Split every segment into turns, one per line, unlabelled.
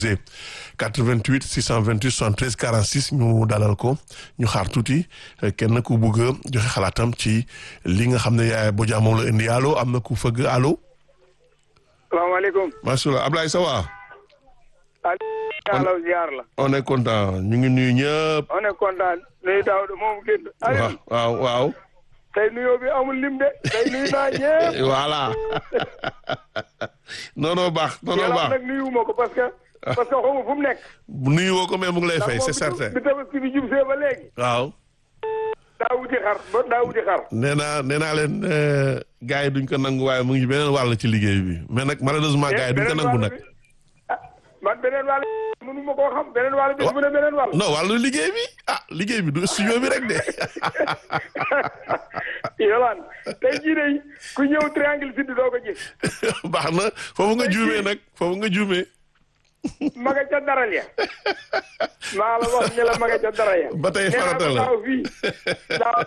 88 628 73 46 ñu dalal ko ñu xaar tuuti kenn ku bëgg a joxe xalaatam ci li nga xam ne yaay Bodian moom la indi allo am na ku fëgg allo.
salaamaaleykum.
macha allah Ablaye Sawa.
Aliou ziar la.
on est content ñu ngi nuyu ñëpp.
on est content nuyu Daouda moom génn.
waaw waaw waaw.
tey nuyoo bi amul lim de tey nuyu naa ñëpp.
voilà. non non baax non non
yàlla
baax.
nag nuyu ma ko parce que. parce que xaw ma fu mu nekk.
nuyu woo ko mais mu ngi lay fay c'est certain.
bi tabaski bi jub see ba léegi.
waaw.
daa wuti xar ba daa wuti xar.
nee naa nee naa leen gars yi duñ ko nangu waaye mu ngi beneen wàll ci liggéey bi mais nag malheureusement gars yi duñ ko nangu nag.
ah man beneen wàll mënu ma koo xam beneen wàll bi mu ne beneen wàll.
non wàllu liggéey bi ah liggéey bi du studio bi rek de.
Yolaan tey jii de ku ñëw triangle sud doo ko gis.
baax na foofu nga juumee nag foofu nga juumee.
ma nga ca daral ya. maa la wax ne la ma nga ca daral ya.
ba tey farata la
daaw fii daaw.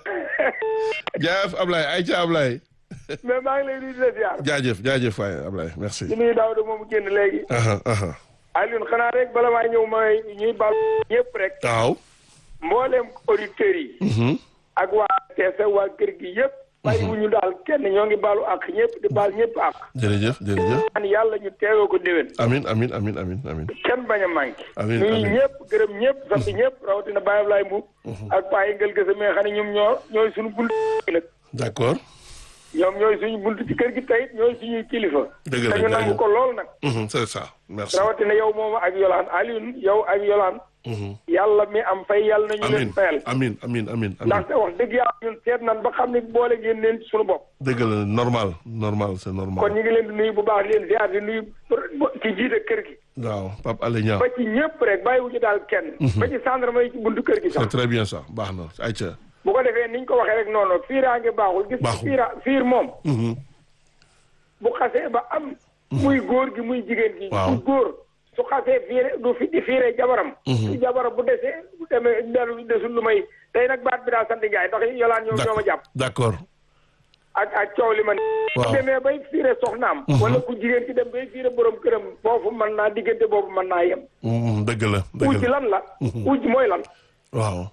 jaajëf Ablaye ay ca Ablaye.
mais maa ngi lay nuyu di la ziar.
jaajëf jaajëf waay Ablaye merci.
di nuyu Daouda moom génn léegi.
aha aha
Alioune xanaa rek bala maa ñëw may ñuy baal ñëpp rek.
waaw.
mbooleem auditeurs yi.
mhm
ak waa TFM waa kër gi yëpp. bàyyi wu ñu daal kenn ñoo ngi baalu ak ñëpp di baal ñëpp ak.
jërëjëf jërëjëf.
man yàlla ñu teewoo ko déwén.
amin amin amin amin amin
kenn bañ a manqué.
Amiin,
nuyu
amiin.
ñëpp gërëm ñëpp sant ñëpp rawatina Baye Ablaye Mbuub. ak Paa Yëngal Gëse mais xam ne ñoom ñoo ñooy suñu bunt nag.
d'accord.
ñoom ñooy suñu bunt ci kër gi tey ñooy suñuy kilifa.
Dëgg la,
te ñu nangu
jaajëf.
ko lool nag.
Mhm, c'est ça merci.
rawatina yow moom ak Yolaan Alioune yow ak Yolaan.
Mhm.
yàlla mi am fay yàlla nañu
amin
leen fayal.
amin amin amin amin
ndaxte wax dëgg yàlla ñun seet nan ba xam ne boole ngeen leen ci suñu bopp.
dëgg la normal normal c'est
kon
normal.
ñu ngi leen di nuyu bu baax di leen ziar di nuyu ci jiite kër gi.
waaw Pape Alé Niang
ba ci ñëpp rek bàyyiwuñu daal kenn. ba ci gendarme yi ci buntu kër gi
c'est
sax.
très bien ça baax na ay ca.
bu ko defee niñ ko waxee rek noonu fiiraange baaxul. gis nga
Baaxul.
fiira fiir moom.
Mhm.
bu xasee ba am. muy góor gi muy jigéen gi.
Waaw.
du góor su xasee fiire du fi di fiire jabaram. su jabaram bu desee bu demee delu desul lu may tey nag baat bi daal sant Njaay ndax yolaan ñoom ñoo ma jàpp.
d'accord
ak ak coow li man.
Waaw.
bu demee bay fiire soxnaam. wala ku jigéen ki dem bay fiire borom këram foofu mën naa diggante boobu mën naa yem.
Mhm, dëgg la dëgg
uj
la
lan la. uj mooy lan.
waaw.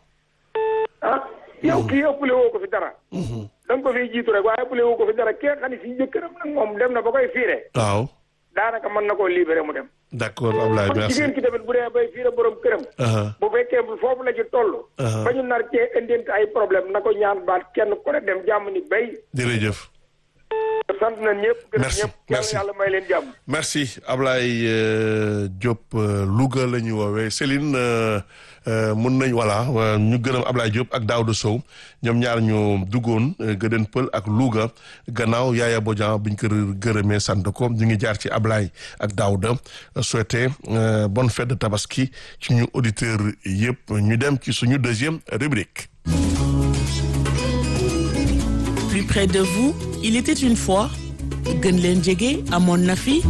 ah yow kii ëppale woo ko fi dara. da nga ko fiy jiitu rek waaye ëppale woo ko fi dara kii xam ne si jëkkëram nag moom dem na ba koy fiire.
waaw
daanaka mën na koo libéré mu dem.
d'accord Ablaye
kon
merci.
jigéen ki tamit bu dee bay fiire borom këram.
aha
bu fekkee bu foofu la ci toll.
Uh-huh.
ba ñu nar cee indente ay problème na ko ñaan baat kenn ku ne dem jàmm ni bay.
jërëjëf.
sant nañ ñëpp. gërëm
Merci,
ñëpp
merci.
yàlla may leen jàmm.
merci Ablaye euh, Diop euh, Louga la ñu woowee Céline euh, euh, mun nañ voilà euh, ñu gërëm Ablaye Diop ak Daouda Sow ñoom ñaar ñu duggoon euh, Gëdën Pël ak Louga gannaaw Yaaya Bodian buñ ko gërëmee sant ko ñu ngi jaar ci Ablaye ak Daouda euh, souhaiter euh, bonne fête de Tabaski ci ñu auditeurs yëpp ñu dem ci suñu deuxième rubrique.
Plus près de vous, il était une fois gën leen jege amoon na fi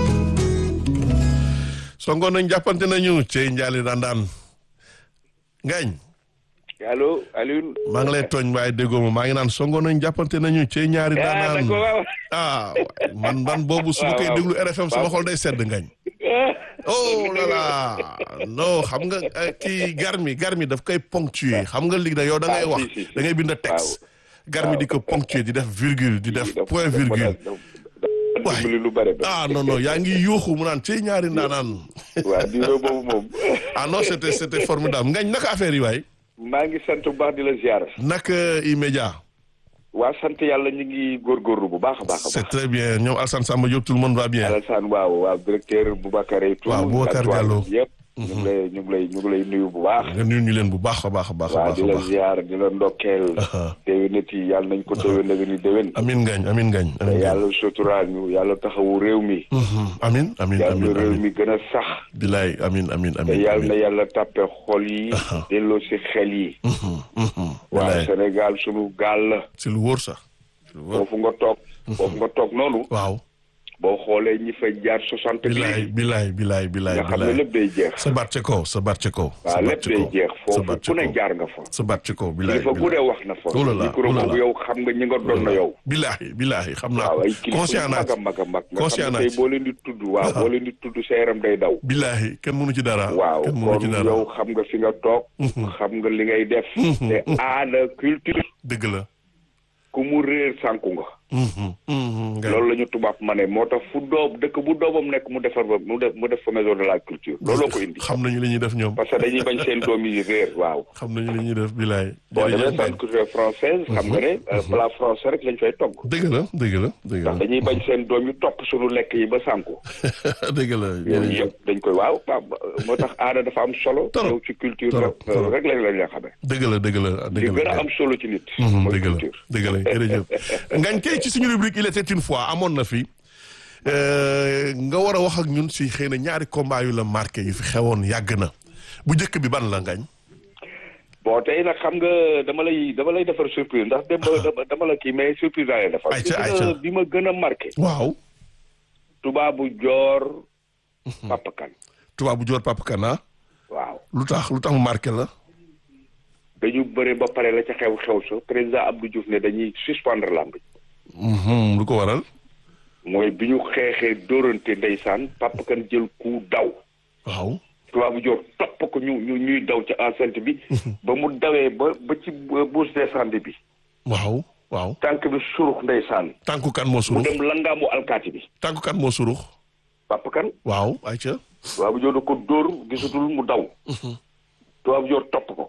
songoon nañ jàppante nañu ci njaali dandaan ngañ
allo Alioune.
maa ngi lay tooñ waaye déggoo ma maa ngi naan songoon nañ jàppante nañu ci ñaari
ah
daanaan
d'accord waaw.
ah waay, man man boobu su ma
Waaw,
koy
waaw.
déglu RFM sama xol day sedd ngañ oh là là non xam nga eh, kii garmi garmi daf koy ponctuer xam nga léegi da yow da ngay
Ah,
wax
si, si, si.
da ngay bind texte garmi di ko ponctuer di def virgule di def point virgule Waay.
dimbali lu bare ba.
ah non non yaa ngi yuuxu mu naan ci ñaari ndaanaan
waaw diwo boobu moom.
ah non c'était c'était formidable ngañ naka affaire yi waay
maa ngi sant bu baax di la ziar.
naka immédiat
waa sant yàlla ñu ngi góorgóorlu bu baax a baax a
c'est
baax.
très bien ñoom Alassane Samba Diop tout le monde va bien
Alassane waaw waaw directeur Boubacar et tout.
Waaw, Boubacar Diallo.
yëpp. ñu ngi lay ñu ngi lay ñu ngi lay nuyu bu baax.
nga nuyu ñu leen bu baax a baax a baax a
waaw
baax
di
a
la
baax
ziar di la ndokkeel.
Aha.
déwénit yi yàlla nañ ko déwén na ni déwén.
amin ngañ amin ngañ
te
amin ngañ
yàlla suturaal ñu yàlla taxawu réew mi.
Mhm. amin amin
yàlla
amin
réew
amin
mi gën a sax.
bilaay amin amin
te
amin
yàlla na
amin
yàlla tàppe xol yi. delloo si xel yi.
Mhm, mhm.
waaw
bilaay
Sénégal sunu gaal la.
si lu wóor sax si lu wóor
foofu nga toog. foofu nga toog noonu.
waaw
boo xoolee ñi fay jaar soixante
bilaay bilaay bilaay bilaay
nga xam ne
bilaay
lépp day jeex
sa baat ca kaw sa baat ca kaw sa
waaw
baat
lépp
ca
day
kaw
jeex
sa
foofu
baat ca
ku ne
kaw
jaar nga fa
sa baat ca kaw bilaay
kilifa bu dee wax na fa
Oh là là,
micro
oh là
boobu
là.
yow xam nga ñi nga doon na yow
bilaay bilaay xam naa
waaw
ko
ay kilifa yu
conscient naa
mag a
ci
mag a mag nga
conscient
xam ne
naa
tey
ci
boo leen di tudd waaw boo leen di tudd sa yaram day daw
bilaay kenn mënu ci dara
waaw
kenn mënu ci
kon
dara
yow xam nga fi nga toog xam nga li ngay def te aada culture
dëgg la
ku mu réer sànku nga
Mhm, mhm, nga-
loolu la ñu tubaab ma ne moo tax fu doob dëkk bu doomam nekk mu defar ba mu def mu def fa maison de la culture looloo ko indi
xam nañu li ñuy def ñoom
parce que dañuy bañ seen doom yi réer waaw
xam nañu li ñuy def bilaay
boo demee
jërëjëf
centre culturel française xam nga ne euh, plat français rek lañ fay togg
dëgg la dëgg la dëgg
ndax
la
dañuy bañ seen doom yi topp suñu lekk yi ba sànku
dëgg la
yooyu
jërëjëf
yëpp dañ koy waaw waaw moo tax aada dafa am solo
Torop.
yow ci culture
Torop,
rek
torop.
rek lañ lañ la xamee
dëgg la dëgg la
li
dëgg
gën
la
a am solo ci nit
Mhm,
mooy
dëgg la
culture
dëgg la jërëjëf ngañ tey ci suñu rubrique il était une fois amoon na fi euh, nga war a wax ak ñun si xëy na ñaari combat yu la marqué yu fi xewoon yàgg na bu njëkk bi ban la ngañ
bon tey nag xam nga dama lay dama lay defar surprise ndax dem dama dama la kii mais surprise laa lay defar
Ayca,
bi
ayca.
ma- bi ma gën a marqué
waaw
tubaabu joor Papa Kane
tubaabu joor Papa Kana
waaw
lu tax lu tax mu marqué la
dañu bëre ba pare la ca xew xew sa président Abdou Diouf ne dañuy suspendre lamb ji
Mhm, lu ko waral
mooy bi ñu xeexee dóorante ndeysaan Papa Kane jël ku daw
waaw
tubaabu joor topp ko ñu ñu ñuy daw ci enceinte bi ba mu dawee ba ba ci bourse d'incendie bi
waaw waaw
tànk bi surux ndeysaan
tànku kan moo
mu
surux
dem langaamu alkaati bi
tànku kan moo surux
Papa Kane
waaw ayca
tubaabu joor da ko dóor gisatul mu daw tubaabu joor topp ko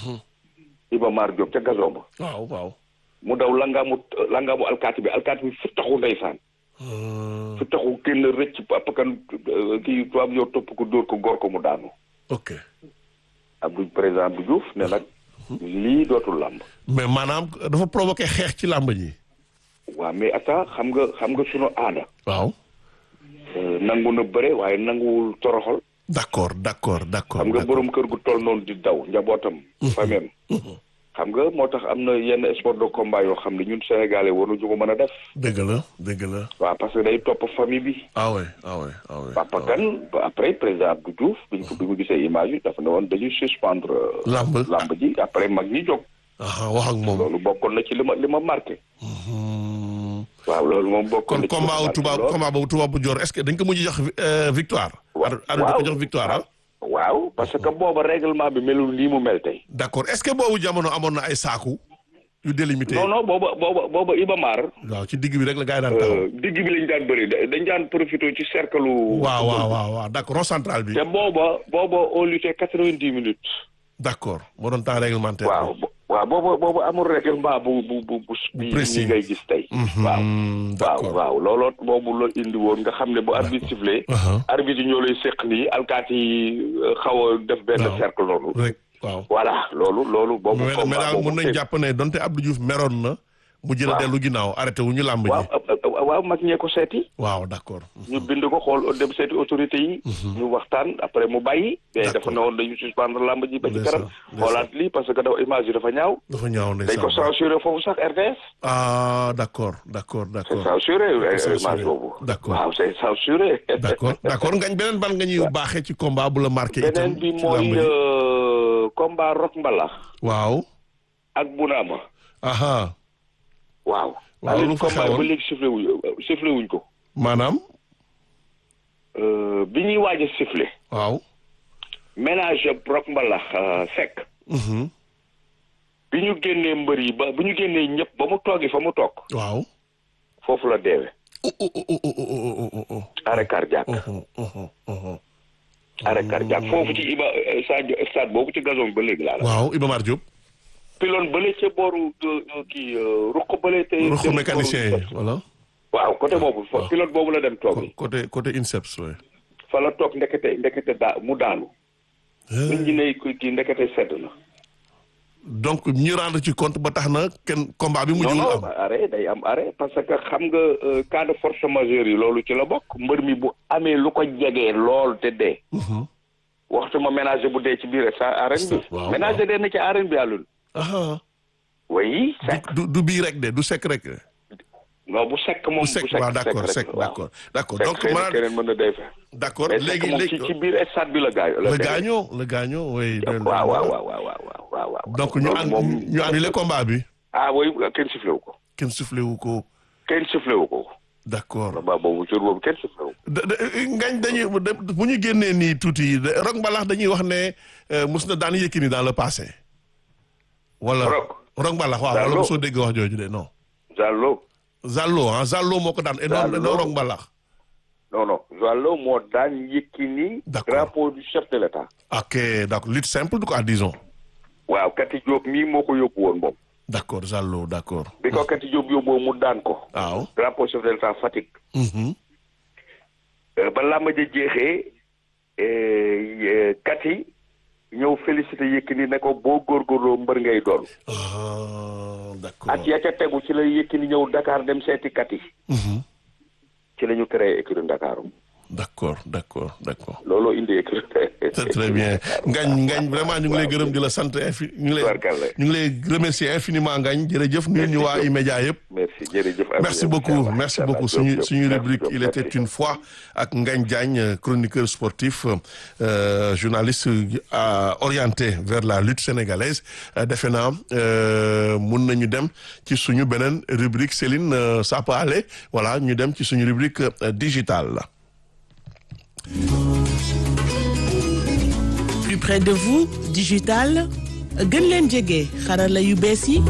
Iba Mar Diop ca gazon ba
waaw waaw
mu daw langaamu langaamu alkaati bi alkaati bi fu taxu ndeysaan
Euh,
fu taxu kenn rëcc Papa Kane euh, kii tubaab joor topp ko dóor ko góor ko mu daanu
ok
Abdou président Abdou Diouf ne nag lii dootul làmb
mais maanaam dafa provoqué xeex ci làmb ji
waaw mais ata xam nga xam nga sunu aada
waaw
euh, nangu na bëre waaye nanguwul toroxal
d'accord d'accord d'accord
xam nga
d'accord.
borom kër gu toll noonu di daw njabootam famem xam nga moo tax am na yenn sport de combat yoo xam ne ñun sénégalais waruñu ko mën a def
dëgg la dëgg la
waaw parce que day topp famille bi
ah ouais ah ouais ah ouais
Papa
ah ouais.
Kane ba après président Abdou Diouf bi ñu ko bi mu gisee image yi dafa ne woon dañuy suspendre euh,
Lamb.
lamb ji après mag ñi jóg
ah wax ak moom
loolu bokkoon na ci li ma li ma marqué
Hmm.
waaw loolu moom bokkoon
kon
na ci li ma
combat wu
marqué
tubaab
lool.
combat boobu tubaab bu joor est-ce que dañ ko mujj jox euh, victoire
Wa-
ar ar dañ ko jox victoire ah
waaw parce que booba règlement bi melul nii mu mel tey
d'accord est-ce que boobu jamono amoon na ay saaku yu délimité
non non booba booba booba Iba Mar
waaw ci digg bi rek la gars yi daan taxaw
euh, digg bi lañ daan bëri da- dañ daan profité ci cercle
waaw waaw waaw waaw d'accord rond central bi
te booba booba on luttait quatre-vingt-dix minutes
d'accord moo doon temps réglementaire
waaw bo- waaw booba booba amul règlement bu bu bu bu bi
précis.
ñi ngay gis tey waaw
Hmm,
waaw
d'accord
waaw looloo boobu la indi woon nga xam ne bu arbitre sifflé
Uh-huh.
arbitre yi ñoo lay seq nii alkaati yi euh, xaw a def benn
Waaw.
cercle noonu
rek waaw
voilà loolu loolu boobu
mais mais
combat
daal
boobu
mën nañ
te-
jàpp ne donte Abdou Diouf meroon na mu jël a
Waaw.
dellu ginnaaw arrêté wu ñu làmb
waaw
ji
euh, euh, waaw mag ñee ko seeti
waaw d'accord
ñu bind ko xool dem seeti autorité yi ñu waxtaan après mu bàyyi mais dafa
D'accord.
ne woon dañu suspendre lamb ji ba ci
Ndeysaan,
kanam
ndeysaan.
xoolaat lii parce que dafa image yi dafa ñaaw
dafa ñaaw
dañ ko
ndeysaan
censuré foofu sax RTS
ah d'accord d'accord
c'est
d'accord
censuré euh,
censuré.
image boobu
D'accord.
waaw c'est censuré
d'accord d'accord ngañ beneen ban nga ñuy baaxee ci combat bu la marqué itam
beneen bi
ci làmb
mooy
ji
euh, combat Rock Mbalax
waaw
ak Bunaama
aha
waaw
Waaw,
Aline
lu fa
combat
xewoon?
ba léegi sifflé wuñ sifflé wuñ ko
maanaam
Euh, bi ñuy waaj a sifflé
waaw
ménage Rock Mbalax euh, Seck
mhm
bi ñu génnee mbër yi ba bi ñu génnee ñëpp ba mu toogi fa mu toog
waaw
foofu la deewe
oh oh oh oh oh oh oh oh
arrêt cardiaque
oh oh oh oh
arrêt cardiaque foofu ci Iba euh, Sadio stade boobu ci gazon bi ba léegi laa la
waaw Iba Mar Diop
piloon bële ca booru euh, euh, kii euh, ruq bële te
ruxu
dem
mécanicien
booru-
yi voilà
waaw côté boobu fa
waaw.
pilote boobu la dem toogi
côté côté INSEPS ouais.
fa la toog ndekete ndekete daa mu daanu nit ñi ne ku- kii ndekete sedd na
donc ñu rendre ci compte ba tax na kenn combat bi
non
mujjul
non
am
arrêt day am arrêt parce que xam nga euh, cas de force majeure yi loolu ci la bokk mbër mi bu amee lu ko jegee lool te dee
Mhm.
waxtu ma ménager bu dee ci biir sa arène bi
waaw,
ménager dee na ci arène bi àllul
aha
oui
du du bii rek de du sekk rek de
non bu sekk moom
bu sec waaw d'accord sec d'accord d'accord donc
xëy na
maanaam
keneen mën na day fa
d'accord
mais
léegi
sekk moom ci
léegi
ci biir stade bi la gaañoo
le gaañoo le gaañoo oui
waaw waaw waaw waaw waaw waaw waaw
donc ñu an
moom
ñu annulé combat bi
ah oui kenn sifflé wu ko
kenn soufflé wu ko
kenn sifflé wu ko
d'accord
combat boobu jour boobu kenn sifflé wu ko
da- da- ngañ dañuy da- bu ñu génnee nii tuuti de- Rock Mbalax dañuy wax ne euh, mus na daan Yékini dans le passé wala
Rock?
Rock Mbalax waaw wala
Zallo?
mosoo dégg wax jooju de non
Zallo
Zallo ah Zallo moo ko daan et non
Zallo.
non Rock Mbalax
non non Zallo moo daan Yékini
D'accord.
drapeau du chef de l'état
ok d'accord lutte simple du quoi disons
waaw Kati Diop mii moo ko yóbbu woon moom
d'accord Zallo d'accord
bi ko Kati Diop yóbboo mu daan ko
waaw
drapeau chef de l'état Fatick
mhm
Euh, ba làmb ja jeexee euh, Kati ñëw félicité Yékini ne ko boo góorgóorloo mbër ngay doon
ah d'accord
at ya ca tegu ci la Yékini ñëw Dakar dem seeti Kati
mhm
ci la ñu créé écurie Dakar
d'accord d'accord d'accord
looloo indi écurie
très très bien Ngañ Ngañ vraiment ñu ngi lay gërëm di la sant infi ñu ngi lay
Tubarkalla.
ñu ngi lay remercier infiniment Ngañ jërëjëf nuyu ñu waa E-Média yëpp
merci jërëjëf
merci beaucoup merci beaucoup suñu suñu rubrique il était une fois ak Ngagne Diagne euh, chroniqueur sportif euh, journaliste euh, orienté vers la lutte sénégalaise Euh, defe naa euh, mun nañu dem ci suñu beneen rubrique Céline euh, ça peut aller voilà ñu dem ci suñu rubrique euh, digitale la
plus près de vous digital gën leen jege xarala yu bees yi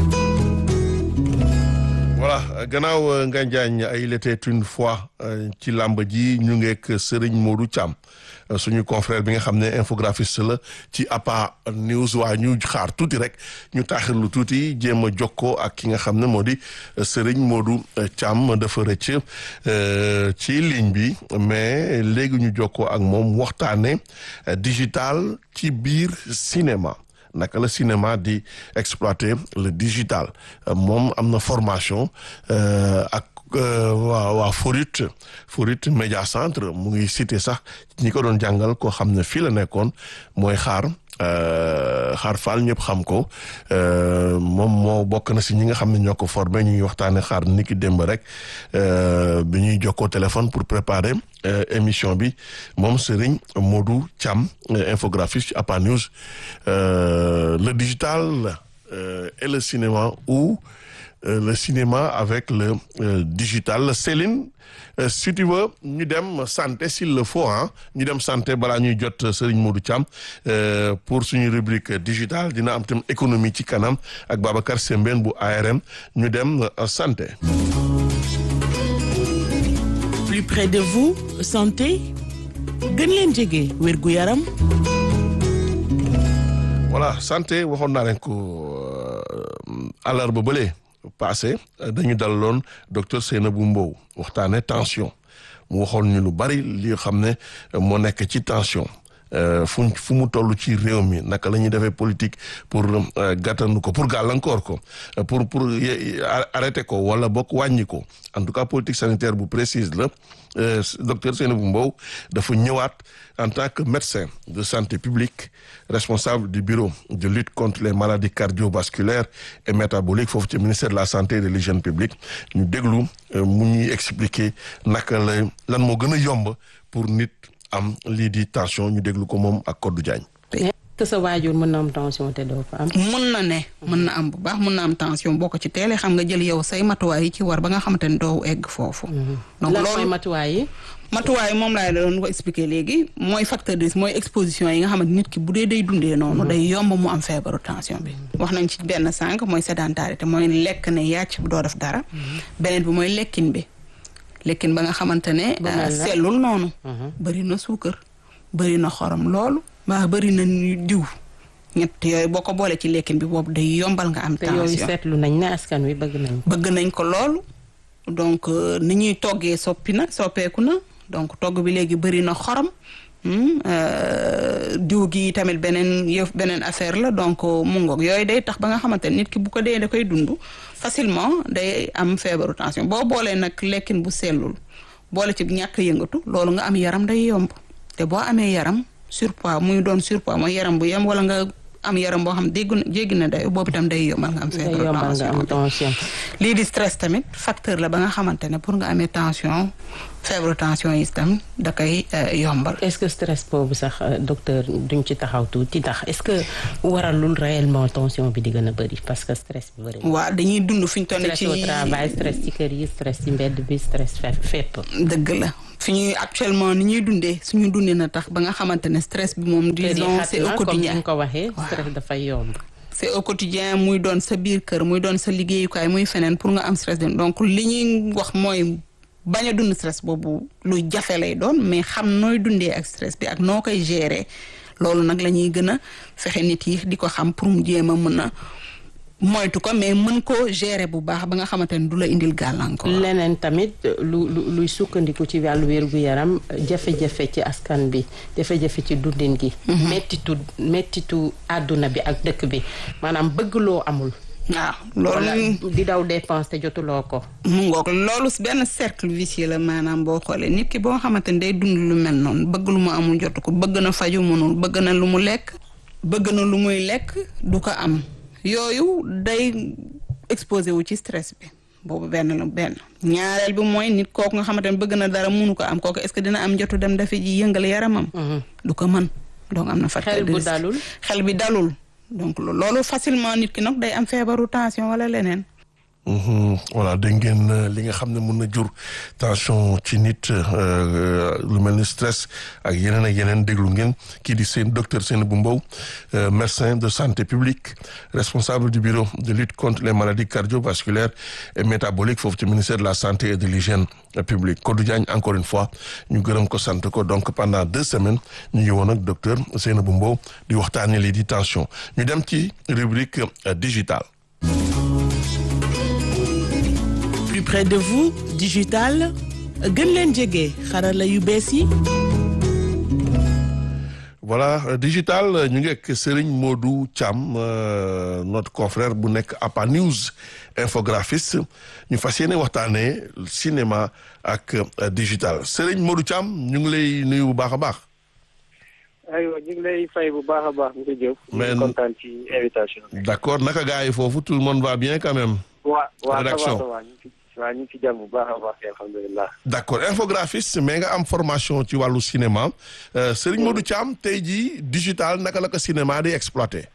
voilà gannaaw euh, Ngagne Diagne euh, il était une fois euh, ci làmb ji ñu ngeek Serigne Modou Thiam euh, suñu confrère bi nga xam ne infographiste la ci APA News waa ñu xaar tuuti rek ñu taaxirlu tuuti jéem a jokkoo ak ki nga xam ne moo di euh, Serigne Modou euh, Thiam dafa rëcc euh, ci ligne bi mais léegi ñu jokkoo ak moom waxtaane euh, digital ci biir cinéma naka la cinéma di exploiter le digital Euh, moom am na formation euh, ak euh, waa waa Forit Forit Média Centre mu ngi cité sax ñi ko doon jàngal koo xam ne fii la nekkoon mooy xaar euh, xaar Fall ñëpp xam ko euh, moom moo bokk na si ñi nga xam ne ñoo ko formé ñu ngi waxtaane xaar niki démb rek euh, bi ñuy jokkoo téléphone pour préparer euh, émission bi moom Serigne Modou Thiam euh, infographiste ci APA News euh, le digital euh, et le cinéma ou euh, le cinéma avec le euh, digital Céline euh, si tu veux ñu dem santé s'il le faut ah ñu dem santé balaa ñuy jot Serigne Modou Thiam euh, pour suñu rubrique digital dina am tam économie ci kanam ak Babacar Sembène bu ARM ñu dem euh, santé
plus près de vous santé gën leen jege wérgu yaram
voilà santé waxoon naa leen ko àllarba bële passé dañu dalaloon docteur Seynabou Mbow waxtaane tension mu waxoon ñu lu bari li xam ne moo nekk ci tension fu fu mu toll ci réew mi naka la ñuy defee politique pour gàttandu ko pour gàllankoor ko pour pour arrêter ko wala bokk wàññi ko en tout cas politique sanitaire bu précise la docteur Seynabou Mbow dafa ñëwaat en tant que médecin de santé publique responsable du bureau de lutte contre les maladies cardiovasculaires et métaboliques foofu ci ministère de la santé et de l'hygiène publique ñu déglu mu ñuy expliquer naka la lan moo gën a yomb pour nit am lii di tension ñu déglu ko moom ak Codou Diagne.
que sa waajur mën na am tension te doo ko am.
mën na ne mën na am bu baax mën na am tension boo ko ci teelee xam nga jël yow say matuwaay yi ci war ba nga xamante ne doo egg foofu.
donc loolu mooy matuwaay yi.
matuwaay moom laa doon ko expliquer léegi mooy facteur de risque mooy exposition yi nga xamante nit ki bu dee day dundee noonu. day yomb mu am feebaru tension bi. wax nañ ci benn sànq mooy sédentarité mooy lekk ne yàcc doo def dara. beneen bi mooy lekkin bi. lekkin ba nga xamante ne. sellul noonu. bëri na suukar bëri na xorom loolu. mbaa bëri na diw. ñett yooyu boo ko boolee ci lekkin bi boobu day yombal nga am. tension
te yooyu seetlu nañ ne askan wi bëgg nañ
bëgg nañ ko loolu. donc ni ñuy toggee soppi na soppeeku na donc togg bi léegi bëri na xorom. diw gi tamit beneen yëf beneen affaire la donc mu ngoog yooyu day tax ba nga xamante ne nit ki bu ko dee da koy dund facilement day am feebaru tension boo boolee nag lekkin bu sellul boole ci ñàkk yëngatu loolu nga am yaram day yomb te boo amee yaram surpoids muy doon surpoids mooy yaram bu yem wala nga am yaram boo xam déggu na jéggi na day boobu itam day yombal nga am
day
feebaru
yombal nga am
tension
tension.
lii di stress tamit facteur la ba nga xamante ne pour nga amee tension feebaru tension yi itam da koy euh, yombal
est-ce que stress boobu sax euh, docteur duñ ci taxaw tuuti ndax est-ce que waralul réellement tension bi di gën a bëri parce que stress bi bëri na.
waaw dañuy dund fi ñu toll
stress
ci
au travail stress ci kër yi stress ci mbedd bi stress fe fépp.
dëgg la fi ñuy actuellement ni ñuy dundee suñu dundee na tax ba nga xamante ne stress bi moom
kër yi
disons
xat
c'est au
na comme ni
quotidien
nga ko waxee
Waaw.
stress dafay yomb.
c'est au quotidien muy doon sa biir kër muy doon sa liggéeyukaay muy feneen pour nga am stress dem donc li ñuy wax mooy bañ a dund stress boobu lu jafe lay doon mais xam nooy dundee ak stress bi ak noo koy gérer loolu nag la ñuy gën a fexe nit yi di ko xam pour mu jéem a mën a moytu ko mais mën ko gérer bu baax ba nga xamante ne du la indil gàllankoor.
leneen tamit lu lu luy sukkandiku ci wàllu wér-gu-yaram jafe-jafe ci askan bi jafe-jafe ci dundin gi. mettitu mettitu àdduna bi ak dëkk bi maanaam bëgg loo amul.
waaw
wala
loolu
di daw dépense te jotuloo ko.
mu ngoog loolu benn cercle vicieux la maanaam boo xoolee nit ki boo xamante ne day dund lu mel noonu bëgg lu mu amul jotu ko bëgg na faju mënul bëgg na lu mu lekk bëgg na lu muy lekk du ko am yooyu day exposé wu ci stress bi boobu benn la benn ñaareel bi mooy nit kooku nga xamante ne bëgg na dara mënu ko am kooku est-ce que dina am jotu dem dafa ji yëngal yaramam du ko mën donc am na facteur
xel
de
bu
risque.
dalul.
xel bi dalul donc lo- loolu facilement nit ki nag day am feebaru tension wala leneen
Mhm. voilà dégg ngeen euh, li nga xam ne mun na jur tension ci nit euh, lu mel ni stress ak yeneen ak yeneen déglu ngeen kii di seen docteur Seynabou Mbow euh, médecin de santé publique responsable du bureau de lutte contre les maladies cardiovasculaires et métaboliques foofu ci ministère de la santé et de l'hygiène publique Kodou Diagne encore une fois ñu gërëm ko sant ko donc pendant deux semaines ñu ngi woon ak docteur Seynabou Mbow di waxtaanee lii di tension ñu dem ci rubrique euh, digitale
plus près de vous digital gën leen jege xarala yu bees yi
voilà euh, digital euh, ñu ngi ak Serigne Modou Thiam euh, notre confrère bu nekk APA News infographiste ñu fas yéene waxtaanee cinéma ak euh, digital Serigne Modou Thiam ñu ngi lay nuyu bu baax a baax.
aywa ñu ngi lay fay bu baax a baax monsieur Diop.
Mais-
ñu ngi kontaan ci invitation bi.
d'accord naka gars yi foofu tout le monde va bien quand même.
waa waa
Rédaction.
ça va ça va ñu ngi ci waa ñu ngi ci jàmm bu baax a baax alhamdulilah.
d'accord infographiste mais nga am formation ci wàllu cinéma euh, Serigne Modou Thiam tey jii digital naka la ko cinéma di exploité.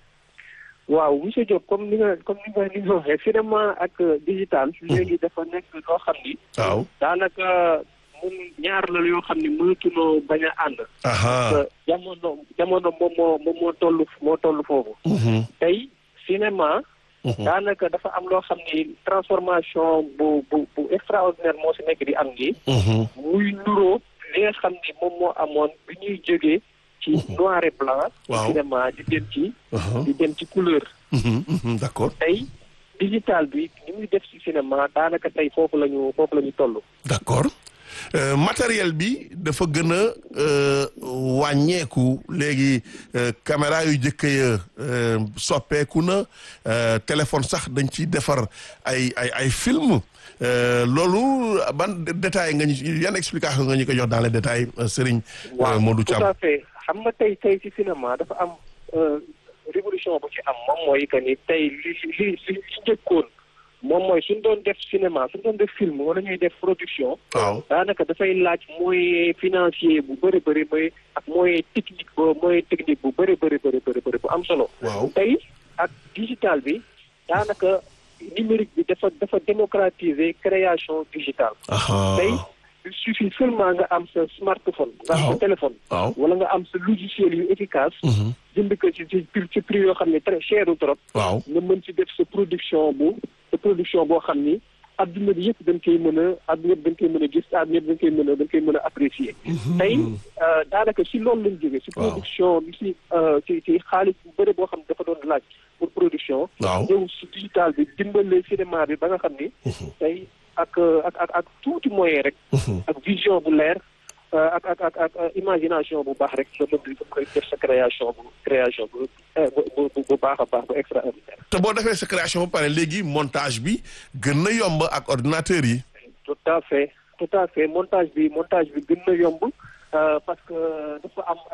waaw monsieur Diop comme ni nga comme ni nga ni nga waxee cinéma ak digital. léegi dafa nekk loo xam ni.
waaw
daanaka mun ñaar la yoo xam ni mënatunoo bañ a ànd.
aha
parce que jamono jamono moom moo moom moo toll moo toll foofu.
mhm,
tey cinéma.
mhm.
daanaka dafa am loo xam ni transformation bu bu bu extraordinaire moo si nekk di am nii.
mhm,
muy nuroo li nga xam ni moom moo amoon bi ñuy jógee ci noir et blanc.
Waaw.
cinéma di dem ci.
mhm,
di dem ci couleur.
mhm, mhm, d'accord
tey digital bi ni muy def ci cinéma daanaka tey foofu la ñu foofu la ñu toll.
d'accord Euh, matériel bi dafa gën a euh, wàññeeku léegi euh, caméra yu jëkk ya euh, soppeeku na euh, téléphone sax dañ ciy defar ay ay ay film euh, loolu ban détail nga ñu yan explication nga ñu ko jox dans les détails euh, Serigne euh, Modou
tout
Thiam
à fait xam nga tey tey ci cinéma dafa am euh, révolution bu ci am moom mooy que ni tey li li li li njëkkoon moom mooy suñ doon def cinéma suñ doon def film wala ñuy def production.
waaw
daanaka dafay laaj moyen financier bu bëri bëri mooy ak moyen technique bo moyen technique bu bëri bëri bëri bëri bëri bu am solo.
waaw
tey ak digital bi daanaka numérique bi dafa dafa démocratiser création digitale.
aha
tey il suffit seulement nga am sa smartphone. nga am
Waaw.
sa téléphone.
waaw
wala nga am sa logiciel yu efficace.
mhm,
jënd ko ci ci prix ci prix yoo xam ne très cher ou trop.
waaw
nga mën ci def sa production bu sa production boo xam ni adduna bi yëpp dañ koy mën a adduna yëpp dañ koy mën a gis adduna yëpp dañ koy mën a dañ koy mën a apprécier. tey euh, daanaka si loolu lañ jógee. si
Waaw.
production bi si euh, ci ci xaalis bu bëri boo xam ne dafa doon laaj pour production.
waaw
ñëw si digital bi dimbale cinéma bi ba nga xam ni. tey ak euh, ak ak ak tuuti moyen rek.
mhm.
ak vision bu leer euh, ak ak ak ak euh, imagination bu baax rek nga mën di koy def sa création bu création bu euh, bu bu bu baax a baax bu extraordinaire.
te boo defee sa création ba pare léegi montage bi gën na yomb ak ordinateur yi
tout à fait tout à fait montage bi montage bi gën na yomb euh, parce que dafa am ay outils yu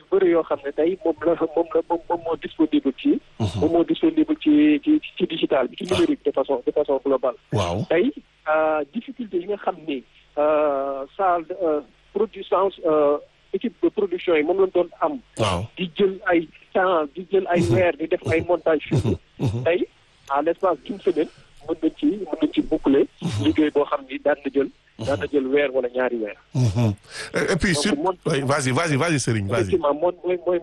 bëri yoo xam ne tey moom la moom la moom moom moo disponible ci. moom moo disponible ci ci ci digital bi ci numérique de façon de façon globale.
waaw
tey difficulté yi nga xam ni salle produisance équipe de production yi moom lañ doon am.
waaw
di jël ay temps di jël ay weer di def ay montage film tey à l'espace d'une semaine mën nañ ci mën nañ ci boucler. liggéey boo xam ni daan na jël. daan na jël weer wala ñaari weer.
et puis sur vas-y vas-y vas-y Serigne vas-y.
effectivement moom mooy mooy